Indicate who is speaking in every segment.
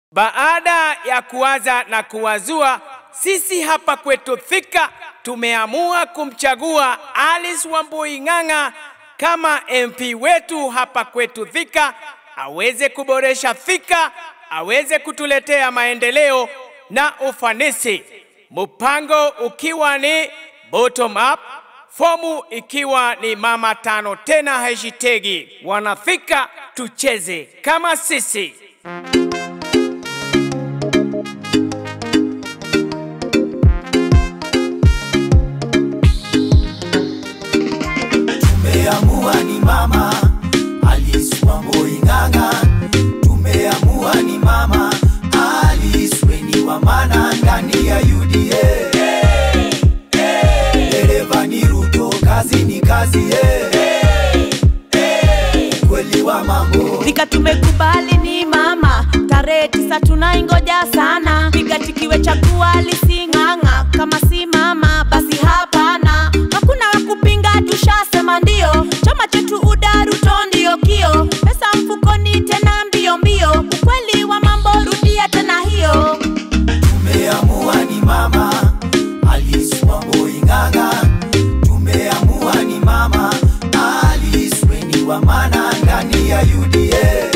Speaker 1: Baada ya kuwaza na kuwazua, sisi hapa kwetu Thika tumeamua kumchagua Alice Wambui Ng'ang'a kama MP wetu hapa kwetu Thika, aweze kuboresha Thika, aweze kutuletea maendeleo na ufanisi, mpango ukiwa ni bottom up, fomu ikiwa ni mama tano tena hashtagi wanathika tucheze kama sisi.
Speaker 2: Tumeamua ni mama Alice Wambui Ng'ang'a, tumeamua ni mama Alice Weni wa maana ndani ya UDA. Dereva ni Ruto, kazi ni kazi, eh. kweli wa mambo
Speaker 3: Thika tumekubali ni mama, tarehe tisa tunaingoja sana. Piga tikiwe chagua Alice Ng'ang'a, kama si mama basi hapana. Hakuna wa kupinga, tushasema ndio. Chama chetu UDA Ruto ndio kio, pesa mfukoni tena mbio mbio. Ukweli wa mambo, rudia tena hiyo.
Speaker 2: Tumeamua ni mama Alice Wambui Ng'ang'a, tumeamua ni mama Alice Weni wa maana ndani ya UDA.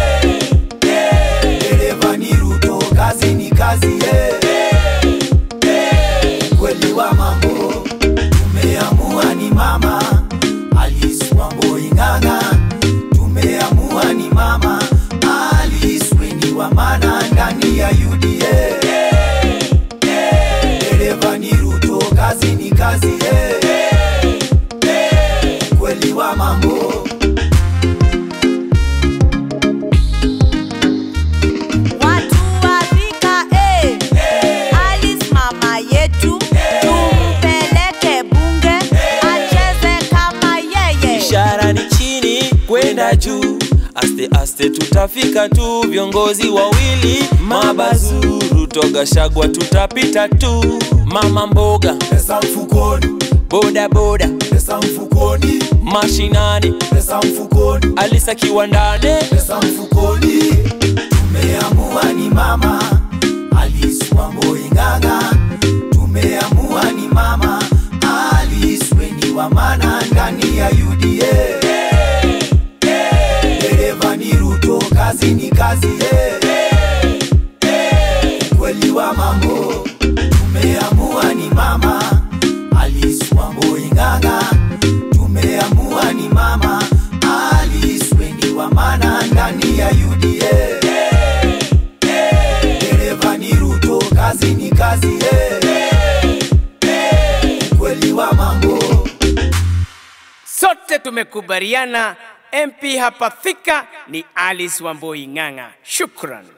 Speaker 2: Dereva ni Ruto, kazi ni kazi, eh. kweli wa mambo. Tumeamua ni mama Alice Wambui Ng'ang'a, tumeamua ni mama Alice Weni wa maana ndani ya UDA. Dereva ni Ruto, kazi ni kazi, eh. kweli wa mambo.
Speaker 3: Watu wa Thika, eh. Alice mama yetu, tumpeleke bunge acheze kama yeye.
Speaker 4: ishara ni chini kwenda juu aste aste tutafika tu viongozi wawili mabazuru togashagwa tutapita tu mama mboga
Speaker 2: Pesa mfukoni,
Speaker 4: boda boda
Speaker 2: pesa mfukoni,
Speaker 4: mashinani
Speaker 2: pesa mfukoni,
Speaker 4: alisa kiwandani
Speaker 2: pesa mfukoni. Tumeamua ni mama Alice Wambui Ng'ang'a, tumeamua ni mama Alice Weni wa maana ndani ya UDA. Dereva ni Ruto, kazi ni kazi, eh. kweli wa mambo. Tumeamua ni mama Alice Wambui Ng'ang'a, tumeamua ni mama Alice Weni wa maana ndani ya UDA. Dereva ni Ruto, kazi ni kazi, eh. kweli wa mambo.
Speaker 1: Sote tumekubaliana MP hapa Thika ni Alice Wambui Ng'ang'a. Shukran.